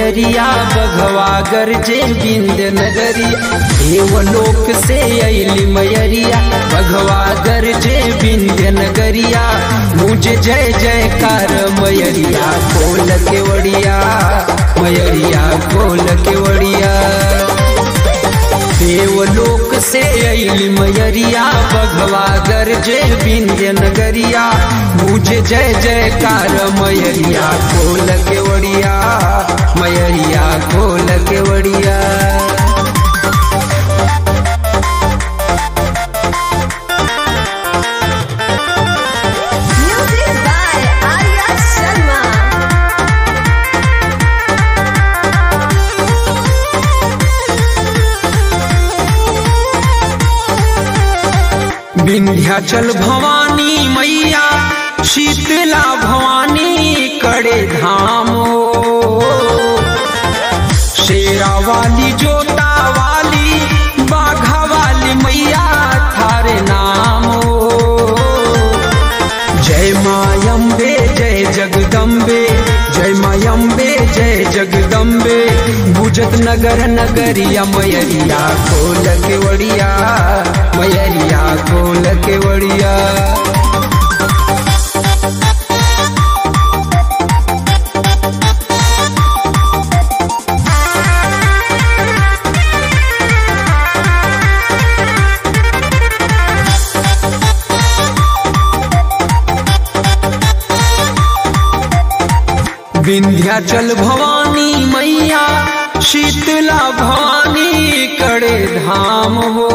मयरिया बघवा गरजे बिंद नगरिया देवलोक से अली मयरिया बघवा गरजे बिंद नगरिया मुझे जय जयकार मयरिया खोल के वड़िया मयरिया खोल के वड़िया देवलोक से अली मयरिया बघवा गरजे बिंद्य नगरिया मुझे जय जयकार मयरिया खोल के वड़िया मयरिया खोल के वड़िया Music by Arya Sharma. Vindhyachal Bhavani मैया शीतला भवानी कड़े धाम शेरा वाली जोता वाली बाघा वाली मैया थारे नाम जय मायम्बे जय जगदम्बे जय मायम्बे जय जगदम्बे बुजत नगर नगरिया मयरिया खोल के वड़िया मयरिया खोल के वड़िया विंध्याचल भवानी मैया शीतला भवानी कड़े धाम हो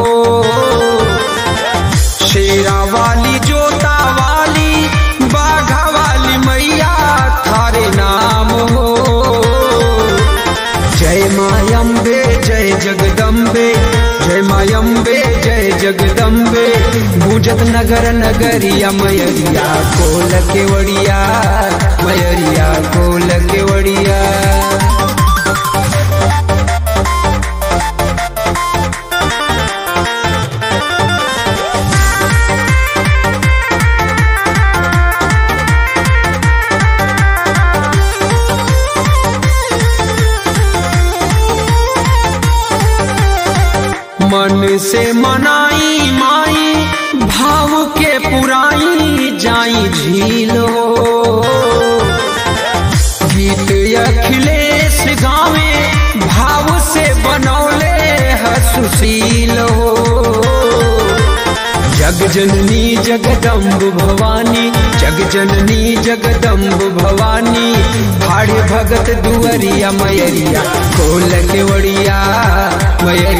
शेरा वाली जोता वाली बाघा वाली मैया थारे नाम हो जय मायम्बे जय जगदम्बे जय मायम्बे जय जगदम्बे भूजत नगर नगरिया मयरिया कोल के वड़िया मयरिया कोल के वड़िया मन से मनाई माई भाव के पुराई जाई झीलो गीत अखिलेश गावे भाव से बनौले हसुशीलो जग जननी जगदम्ब भवानी जग जननी जगदम्ब भवानी भाड़े भगत दुअरिया मयरिया खोल के वड़िया मयरिया